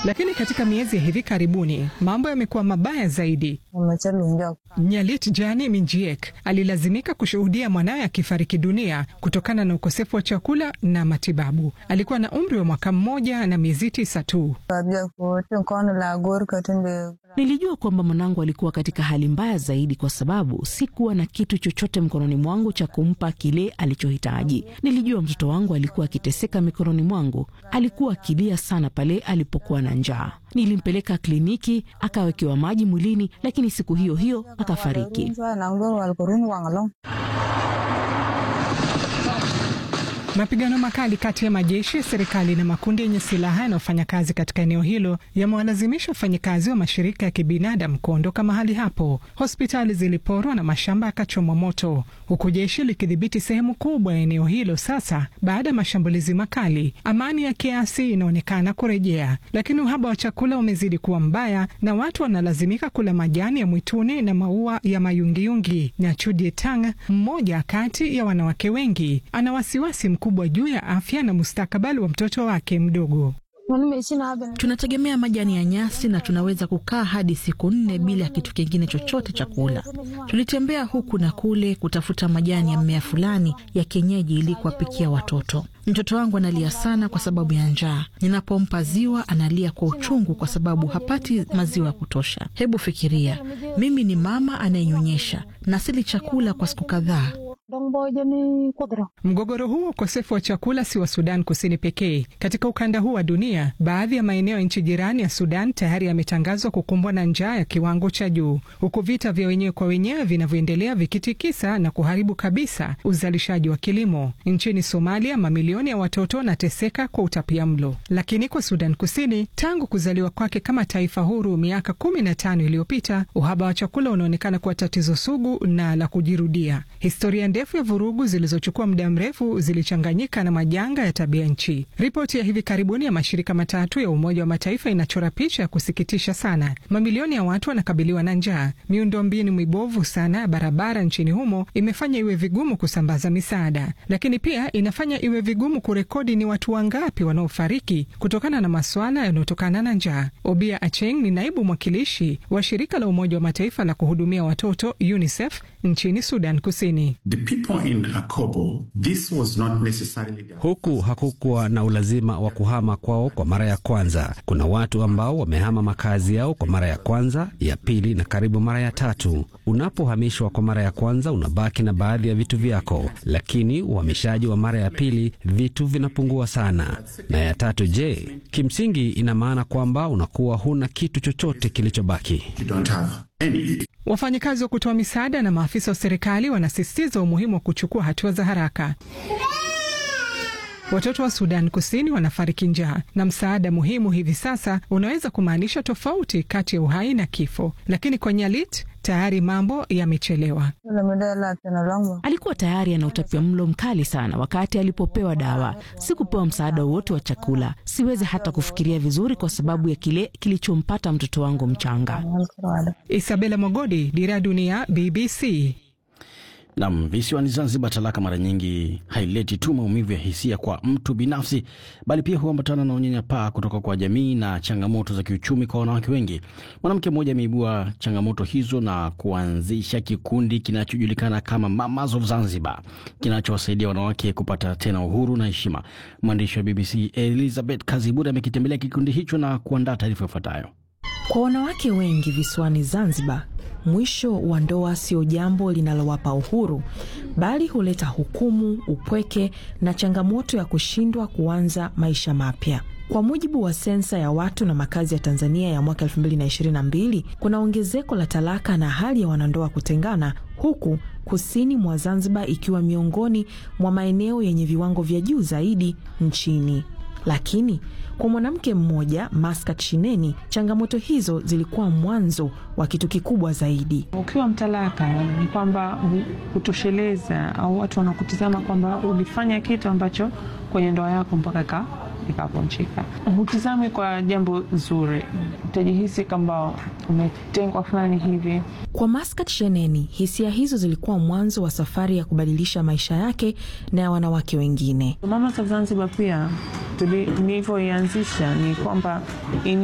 Lakini katika miezi ya hivi karibuni mambo yamekuwa mabaya zaidi. Nyalit Jani Minjiek alilazimika kushuhudia mwanawe akifariki dunia kutokana na ukosefu wa chakula na matibabu. Alikuwa na umri wa mwaka mmoja na miezi tisa tu. Nilijua kwamba mwanangu alikuwa katika hali mbaya zaidi, kwa sababu sikuwa na kitu chochote mkononi mwangu cha kumpa kile alichohitaji. Nilijua mtoto wangu alikuwa akiteseka mikononi mwangu. Alikuwa akilia sana pale alipokuwa na njaa. Nilimpeleka kliniki, akawekewa maji mwilini, lakini siku hiyo hiyo akafariki. Mapigano makali kati ya majeshi ya serikali na makundi yenye silaha yanayofanya kazi katika eneo hilo yamewalazimisha wafanyakazi wa mashirika ya kibinadamu kuondoka mahali hapo. Hospitali ziliporwa na mashamba yakachomwa moto, huku jeshi likidhibiti sehemu kubwa ya eneo hilo sasa baada ya mashambulizi makali. Amani ya kiasi inaonekana kurejea, lakini uhaba wa chakula umezidi kuwa mbaya na watu wanalazimika kula majani ya mwituni na maua ya mayungiyungi. Na Chudie Tang, mmoja kati ya wanawake wengi, ana wasiwasi mkubwa juu ya afya na mustakabali wa mtoto wake mdogo. Tunategemea majani ya nyasi na tunaweza kukaa hadi siku nne bila ya kitu kingine chochote cha kula. Tulitembea huku na kule kutafuta majani ya mmea fulani ya kienyeji ili kuwapikia watoto. Mtoto wangu analia sana kwa sababu ya njaa. Ninapompa ziwa analia kwa uchungu kwa sababu hapati maziwa ya kutosha. Hebu fikiria, mimi ni mama anayenyonyesha na sili chakula kwa siku kadhaa. Mgogoro huu wa ukosefu wa chakula si wa Sudan Kusini pekee. Katika ukanda huu wa dunia, baadhi ya maeneo ya nchi jirani ya Sudan tayari yametangazwa kukumbwa na njaa ya kiwango cha juu, huku vita vya wenyewe kwa wenyewe vinavyoendelea vikitikisa na kuharibu kabisa uzalishaji wa kilimo. Nchini Somalia, mamilioni ya watoto wanateseka kwa utapia mlo. Lakini kwa Sudan Kusini, tangu kuzaliwa kwake kama taifa huru miaka kumi na tano iliyopita, uhaba wa chakula unaonekana kuwa tatizo sugu na la kujirudia. Historia ndefu ya vurugu zilizochukua muda mrefu zilichanganyika na majanga ya tabia nchi. Ripoti ya hivi karibuni ya mashirika matatu ya Umoja wa Mataifa inachora picha ya kusikitisha sana. Mamilioni ya watu wanakabiliwa na njaa. Miundombinu mibovu sana ya barabara nchini humo imefanya iwe vigumu kusambaza misaada, lakini pia inafanya iwe vigumu kurekodi ni watu wangapi wanaofariki kutokana na masuala yanayotokana na njaa. Obia Acheng ni naibu mwakilishi wa shirika la Umoja wa Mataifa la kuhudumia watoto UNICEF nchini Sudan Kusini. Akobo, this was not necessarily the... Huku hakukuwa na ulazima wa kuhama kwao kwa mara ya kwanza. Kuna watu ambao wamehama makazi yao kwa mara ya kwanza, ya pili na karibu mara ya tatu. Unapohamishwa kwa mara ya kwanza, unabaki na baadhi ya vitu vyako, lakini uhamishaji wa mara ya pili, vitu vinapungua sana. Na ya tatu, je, kimsingi ina maana kwamba unakuwa huna kitu chochote kilichobaki. Wafanyakazi wa kutoa misaada na maafisa wa serikali wanasisitiza umuhimu wa kuchukua hatua za haraka. Watoto wa Sudan Kusini wanafariki njaa na msaada muhimu hivi sasa unaweza kumaanisha tofauti kati ya uhai na kifo, lakini kwa Nyalit tayari mambo yamechelewa. Alikuwa tayari ana utapia mlo mkali sana wakati alipopewa dawa. Sikupewa msaada wowote wa chakula. Siwezi hata kufikiria vizuri kwa sababu ya kile kilichompata mtoto wangu mchanga. Isabela Mogodi, Dira Dunia, BBC. Nam, visiwani Zanzibar, talaka mara nyingi haileti tu maumivu ya hisia kwa mtu binafsi, bali pia huambatana na unyanyapaa kutoka kwa jamii na changamoto za kiuchumi kwa wanawake wengi. Mwanamke mmoja ameibua changamoto hizo na kuanzisha kikundi kinachojulikana kama Mamas of Zanzibar, kinachowasaidia wanawake kupata tena uhuru na heshima. Mwandishi wa BBC Elizabeth Kaziburi amekitembelea kikundi hicho na kuandaa taarifa ifuatayo. Kwa wanawake wengi visiwani Zanzibar, mwisho wa ndoa sio jambo linalowapa uhuru, bali huleta hukumu, upweke na changamoto ya kushindwa kuanza maisha mapya. Kwa mujibu wa sensa ya watu na makazi ya Tanzania ya mwaka 2022, kuna ongezeko la talaka na hali ya wanandoa kutengana, huku kusini mwa Zanzibar ikiwa miongoni mwa maeneo yenye viwango vya juu zaidi nchini. Lakini kwa mwanamke mmoja Maskat Shineni, changamoto hizo zilikuwa mwanzo wa kitu kikubwa zaidi. Ukiwa mtalaka ni kwamba kutosheleza au watu wanakutizama kwamba ulifanya kitu ambacho kwenye ndoa yako mpaka ikavunjika. Hutizami kwa jambo zuri, utajihisi kwamba umetengwa fulani hivi. Kwa Maskat Sheneni, hisia hizo zilikuwa mwanzo wa safari ya kubadilisha maisha yake na ya wanawake wengine. Mamas of Zanzibar pia nilivyoianzisha ni kwamba